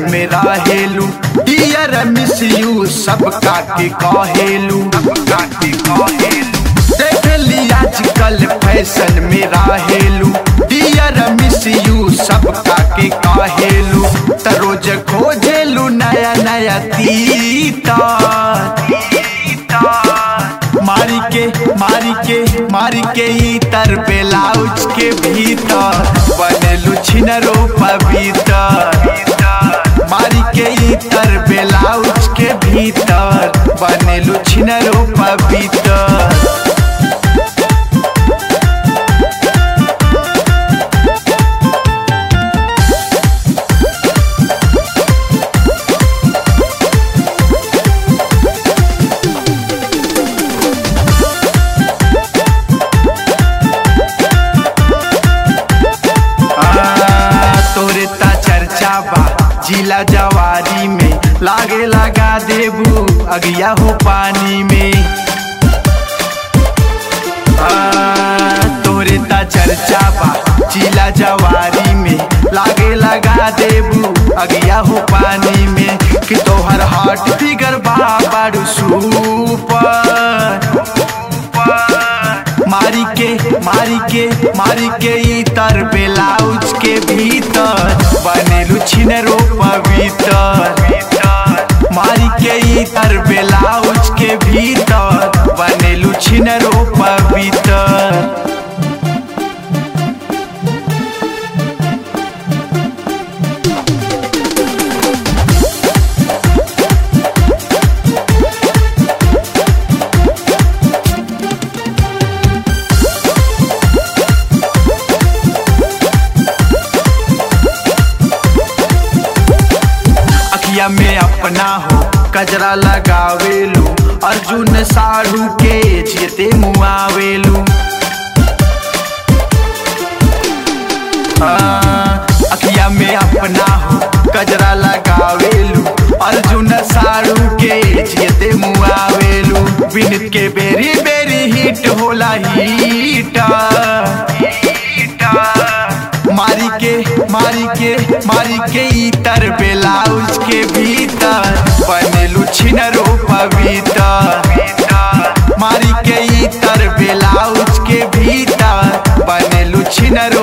में रहेलू Deere miss you सबका के कहेलू देख ली आजकल फैशन में रहेलू डियर मिस यू सबका के कहेलू त रोज खोजेलू नया नया तीता मारी के मारी के मारी के इतर ब्लाउज के भीतर बनेलू छिनरो पवित्र मारी के इतर ब्लाउज के भीतर बनेलू छिनरो पवित्र तोरे ता चर्चा बा जिला जवारी में लागे लगा देबू अगिया हो पानी में आ, तोरे ता चर्चा बा जिला जवारी में लागे लगा देबू अगिया हो पानी में कि तोहर हार्ट फिगर बा बड़ू सुपर मारी के मारी के मारी के इतर ब्लाउज के भीतर बनेलू छिनरो पवित्र मारी के इतर ब्लाउज के भीतर बनेलू छिनरो पवित्र अखिया में अपना हो कजरा लगावेलू अर्जुन साढ़ू के जेते मुआवेलू हाँ, अखिया में अपना हो कजरा लगावेलू अर्जुन साढ़ू के जेते मुआवेलू विनित के बेरी बेरी हिट होला हिट मारी के मारी के मारी के इतर ब्लाउज के भीतर बनेलू छिनरो पवित्र मारी के इतर ब्लाउज के भीतर बनेलू छिनरो